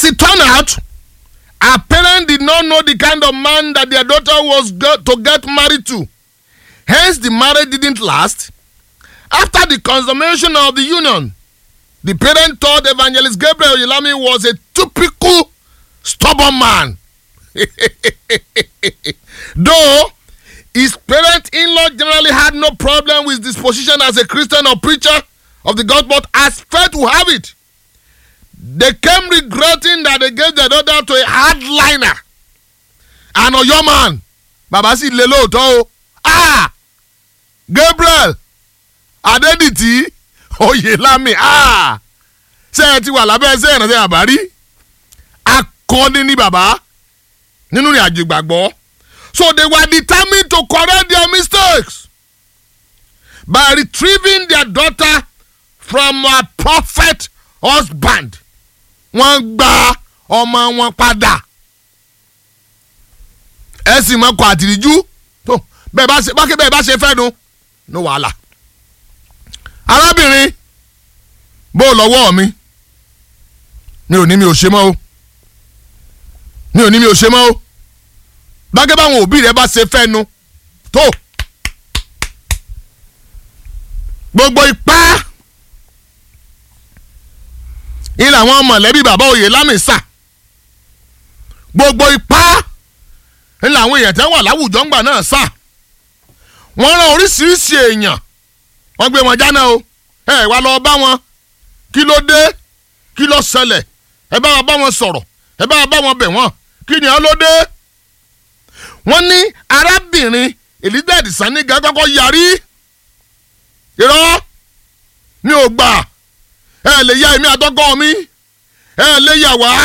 it turned out, her parents did not know the kind of man that their daughter was go- to get married to. Hence, the marriage didn't last. After the consummation of the union, the parent thought Evangelist Gabriel Oyelami was a typical stubborn man. Though his parent in law generally had no problem with his position as a Christian or preacher of the gospel, as fate will have it, they came regretting that they gave their daughter to a hardliner an Ọ̀yọ́ man bàbá sì lé lóòótọ́ o ah Gabriel Adédìtì Oyèlámì ah ṣé ẹ ti wà lábẹ́ ẹsẹ̀ ìrànṣẹ́ àbárí akọni ni bàbá nínú ìrìn àjò ìgbàgbọ́ so they were determined to correct their mistakes by retrieving their daughter from her prophet husband wọ́n gba ọmọ wọn padà ẹ sì mọ kọ àtìríjú tó bẹ́ẹ̀ bá ṣe bákẹ́ bẹ́ẹ̀ bá ṣe fẹ́ nu ní wàhálà arábìnrin bó o lọ́wọ́ mi mi ò ní mi ò ṣe mọ́ o mi ò ní mi ò ṣe mọ́ o bákẹ́ báwọn òbí rẹ bá ṣe fẹ́ nu tó gbogbo ipá ilé àwọn mọ̀lẹ́bí bàbá òye lámìsà gbogbo ipá ilé àwọn èèyàn tẹ́ wà láwùjọ ńgbà náà sà wọ́n rán oríṣiríṣi èèyàn wọ́n gbé wọn jáná o ẹ wá lọ bá wọn kí ló dé kí ló ṣẹlẹ̀ ẹ bá wa bá wọn sọ̀rọ̀ ẹ bá wa bá wọn bẹ̀ wọ́n kí ni ó ló dé. wọ́n ní arábìnrin elizabeth saniga kọ́kọ́ yarí irọ́ mi ò gbà ẹ lè ya èmi àtọkọ mi ẹ lè yà wá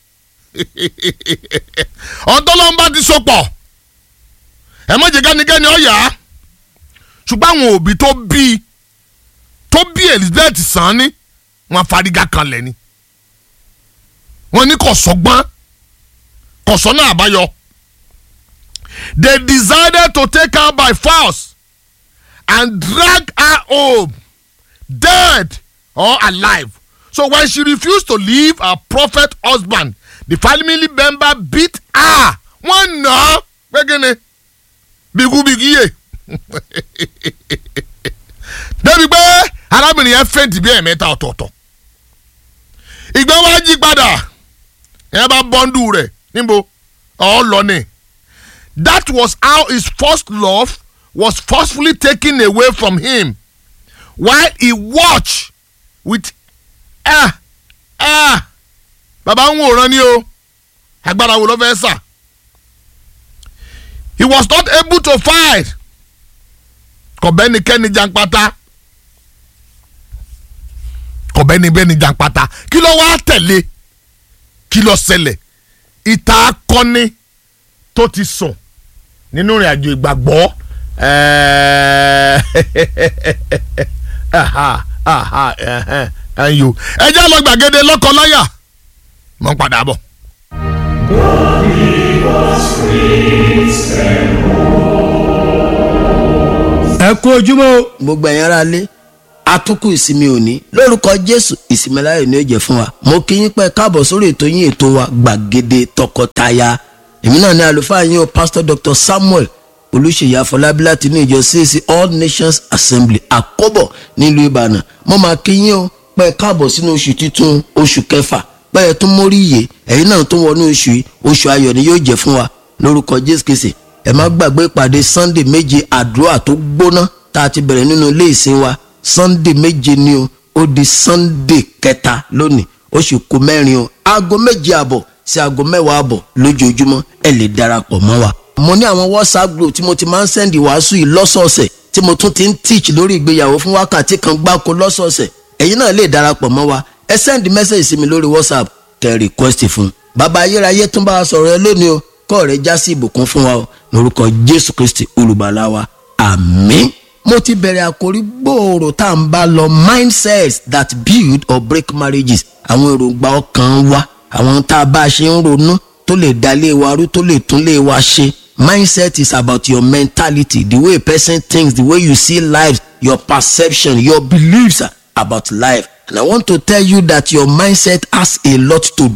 ọ̀tọ́lọ́mbà ti sopọ̀ ẹ má jẹ́ kánikẹ́ni ọ̀yà ṣùgbọ́n àwọn òbí tó bí tó bí elizabeth sàn ni wọ́n fariga kanlẹ̀ ni wọ́n ní kò sọ́gbọ́n kò sọ́nà àbáyọ they decided to take her by force and drag her home dead or alive. So when she refused to leave her prophet husband, the family member beat her. Wọ́n nà á gbẹ́gẹ́ni bigubigi débi pé arábìnrin yẹn fẹ́ǹtì bí ẹ̀mẹ́ta ọ̀tọ̀ọ̀tọ̀. ìgbẹ́ wá jí padà yẹn bá bọ́ńdù rẹ̀ níbo ọ̀ lọ ni. That was how his first love was forcefully taken away from him while he watched with ah ah baba ń wòran ni o agbára wo ló fẹ́ sà he was not able to fight kọ̀bẹ́nikẹ́ni janpata kọ̀bẹ́nikẹ́ni janpata kí ló wá tẹ̀lé kí ló ṣẹlẹ̀ ìta akọni tó ti sùn nínú ìrìn àjò ìgbàgbọ́ ẹ̀ẹ́dẹ́gbẹ̀ẹ́ ẹ jẹ́ lọ gbàgede lọ́kọ-láyà mọ̀ ń padà bọ̀. ẹ kú ojúmọ́ o. gbogbo ẹ̀yin ará lé atukù ìsinmi òní lórúkọ jésù ìsinmi láyọ̀ ni ó jẹ́ fún wa mo kí yín pẹ́ káàbọ̀ sórí ètò yín ètò wa gbàgede tọkọtaya èmi náà ní àlùfáà yín o pastor dr samuel olùṣèyí àfọlábí láti inú ìjọ cac all nations assembly àkọ́bọ̀ nílùú ìbàdàn mo máa kí yín o pẹ́ káàbọ̀ sínú oṣù titun oṣù kẹfà pẹ́ tún mórí iye ẹ̀yin náà tún wọnú oṣù yìí oṣù ayọ̀ ni yóò jẹ́ fún wa lórúkọ jésù kìsì ẹ má gbàgbé ìpàdé sunday méje àdúrà tó gbóná tá a ti bẹ̀rẹ̀ nínú ilé ìsìn wa sunday méje ni o ó di sunday kẹta lónìí oṣù kù mẹ́rin o aago méje àbọ̀ sí aago mẹ́wàá àbọ̀ lójoojúmọ́ ẹ lè darapọ̀ mọ́ wa. mo ní àwọn whatsapp group tí mo ti máa ń sẹ́ndì wàásù yìí lọ́sọ̀ọ̀sẹ̀ tí mo tún ti ń teach lórí ìgbéyàwó fún wákàtí kan gbáko lọ́sọ̀ọ̀sẹ̀ ẹ̀yin náà lè darapọ̀ mọ́ wa ẹ sẹ́ndì mẹ́sẹ̀gì sí mi lórí whatsapp kẹ́ request fún. bàbá ayérayé tún bá wa sọ̀rọ̀ ẹ lónìí o kọ́ rẹ já sí ìbùkún fún wa o lórúkọ jésù kristi olùgbàlà wa àmín. mo ti bẹ̀rẹ̀ àkórí gbòòrò tá à ń bá lọ mindsets that build or break marriages àwọn èròǹgbà ọkàn wa àwọn tá a bá a ṣe ń ronú tó lè dalé wa rú tó lè tún lé wa ṣe mindset is about your mentality the way a person thinks the way you see life your perception your beliefs about life and i want to tell you that your mindset has a lot to do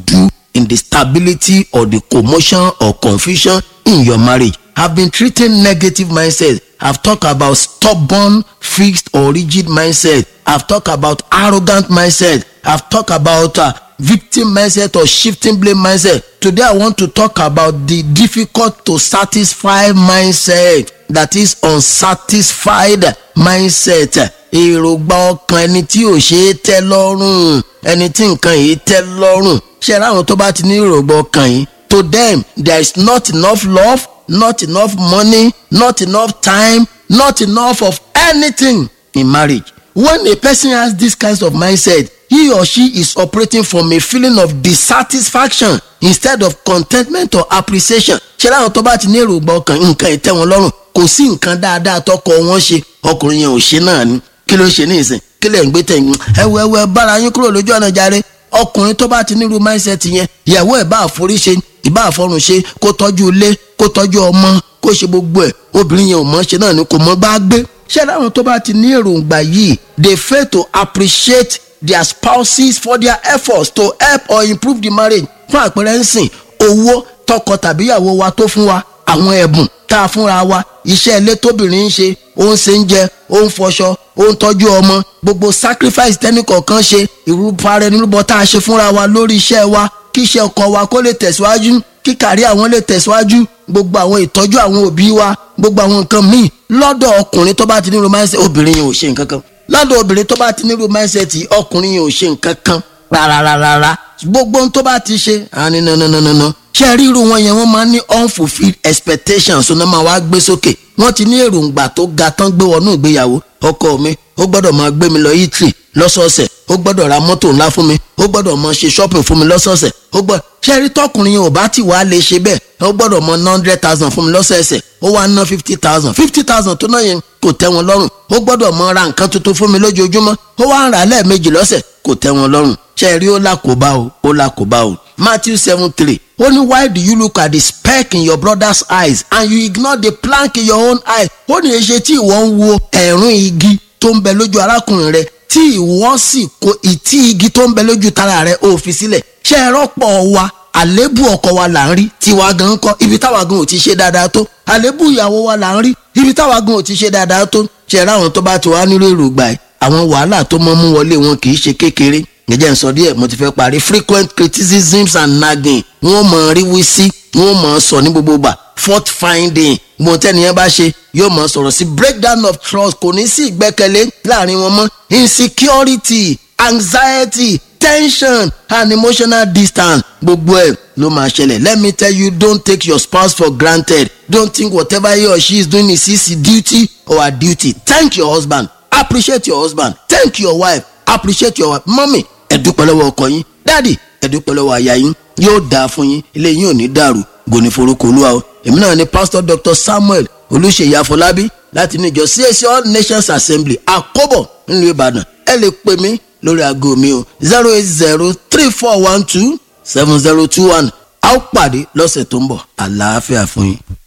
in the stability or the commotion or confusion in your marriage. I've been treating negative mindset. I've talked about stubborn, fixed or rigid mindset. I've talked about arrogant mindset. I've talked about uh, victim mindset or shifting blame mindset. Today I want to talk about the difficult to satisfy mindset that is unsatisfied mindset. èròǹgbà ọkàn ẹni tí ò ṣe é tẹ́ lọ́rùn ẹni tí nǹkan yìí tẹ́ lọ́rùn ṣe ráwọn tó bá ti ní èròǹgbà ọkàn yìí to them there is not enough love not enough money not enough time not enough of anything in marriage when a person has this kind of mindset he or she is operating from a feeling of dissatisfaction instead of contentment or appreciation ṣe láwọn tó bá ti ní èròǹgbà ọkàn nǹkan ìtẹ́ wọn lọ́rùn kò sí nǹkan dáadáa tọkọ wọn ṣe ọkùnrin yẹn ò ṣe náà ni kí ló ṣe ní ìsìn kí lè ń gbé tẹ̀yìn ẹwọ ẹwọ ẹ bára yín kúrò lójú ọ̀nà jàre ọkùnrin tó bá ti nírú mindset yẹn ìyàwó ẹ̀ bá àforí ṣe ìbá àfọrùn ṣe kó tọ́jú ilé kó tọ́jú ọmọ kó ṣe gbogbo ẹ̀ obìnrin yẹn ò mọ̀ ṣe náà ni kò mọ̀ bá gbé ṣé láwọn tó bá ti ní èròǹgbà yìí they fail to appreciate their spouses for their efforts to help or improve the marriage fún àpẹẹrẹ ń sìn owó tọkọ tàbíyàwó wa tó fún wa àwọn ẹ̀bùn tá a fúnra wa iṣẹ́ ilé tóbìnrin ń ṣe ó ń ṣe ń jẹ ó ń fọṣọ ó ń tọ́jú ọmọ gbogbo sacrifice tẹ́nìkọ̀ọ̀kan ṣe ìrúparẹ́ nírúbọ tá a ṣe fúnra wa lórí iṣẹ́ wa kí iṣẹ́ ọkọ wa kó lè tẹ̀síwájú kí kàrí àwọn lè tẹ̀síwájú gbogbo àwọn ìtọ́jú àwọn òbí wa gbogbo àwọn nǹkan míì lọ́dọ̀ ọkùnrin tó bá ti ní romance obìnrin yẹn ò ṣe nǹkan kan lọ́dọ̀ obìnrin tó bá ti ní romance ọkùnrin yẹn ò ṣe nǹkan kan rárárárá gbogbo ohun tó bá ti ṣe àní nananana ṣe ríru wọn yẹn wọ́n máa ń ní unfulfilled expectations ọ̀nà máa wá gbé sókè wọ́n ti ní èròǹgbà tó ga tán gbé wọnú ìgbéyàwó ọkọ mi ó gbọ́dọ̀ máa gbé mi lọ italy lọ́sọ̀ọ̀sẹ̀ ó gbọ́dọ̀ ra mọ́tò ńlá fún mi ó gbọ́dọ̀ máa ṣe shopping fún mi lọ́sọ̀ọ̀sẹ̀ ó gbọ́dọ̀ ṣe rí tọkùnrin yẹn ò bá ti wá lè ṣe bẹ́ẹ̀ ó gbọ́dọ̀ mọ ná hundred thousand fún mi lọ́sẹ̀ẹsẹ̀ ó wá ná fifty thousand fifty thousand tó náà yẹn kò tẹ́ wọn lọ́rùn ó gbọ́dọ̀ mọ ra nǹkan tuntun fún mi lójoojúmọ́ ó wá ń rà lẹ́ẹ̀mejì lọ́sẹ̀ kò tẹ́ wọn lọ́rùn ṣe rí ó lákòóbá o ó lákòóbá o matthew seven three ó ní why do you look at the speck in your brother's eyes and you ignore the plank in your own eye ó ní èṣe tí ìwọ ń wo ẹ̀rún igi tó ń bẹ lójú arákùnrin rẹ tí ìwọ sì kó ìtí igi tó ń bẹ lójú tara rẹ ó fi sílẹ̀ ṣé ẹ rọ́pọ̀ wa àlébù ọkọ wa là ń rí tiwa gan kọ́ ibi táwa gan ò ti ṣe dáadáa tó àlébù ìyàwó wa là ń rí ibi táwa gan ò ti ṣe dáadáa tó ṣe ẹ ráwọn tó bá ti wá nílò èròǹgbà ẹ àwọn wàhálà tó mọ́ mú wọlé wọn kì í ṣe kékeré ǹjẹ́ ń sọ díẹ̀ mo ti fẹ́ parí frequent criticisms and nagging wọ́n mọ̀ rí wí sí wọ́n mọ̀ sọ ní gbogbo gbà fault finding gbọ́n tẹ́niyẹn bá ṣe yóò mọ̀ sọ̀rọ̀ sí breakdown of trust kò ní sí ìgbẹ́kẹ̀lé láàrin wọn mọ́ insecurity anxiety tension and emotional distance gbogbo ẹ̀ ló máa ṣẹlẹ̀ let me tell you don't take your spouse for granted don't think whatever he or she is doing is his duty or her duty thank your husband appreciate your husband thank your wife appreciate your wife mọ́mì ẹ dúpẹ́ lọ́wọ́ ọkọ yín dáàdì ẹ dúpẹ́ lọ́wọ́ aya yín yóò dáa fún yín ilé yín ò ní dàrú gòní forúkọ olúwa o èmi náà ni pastor dr samuel olùṣèyí afọlábí láti ní ìjọ CAC all nations assembly àkóbọ̀ nílùú ìbàdàn ẹ lè pè mí lórí aago mi o zero eight zero three four one two seven zero two one a ó pàdé lọ́sẹ̀ tó ń bọ̀ àlàáfíà fún yín.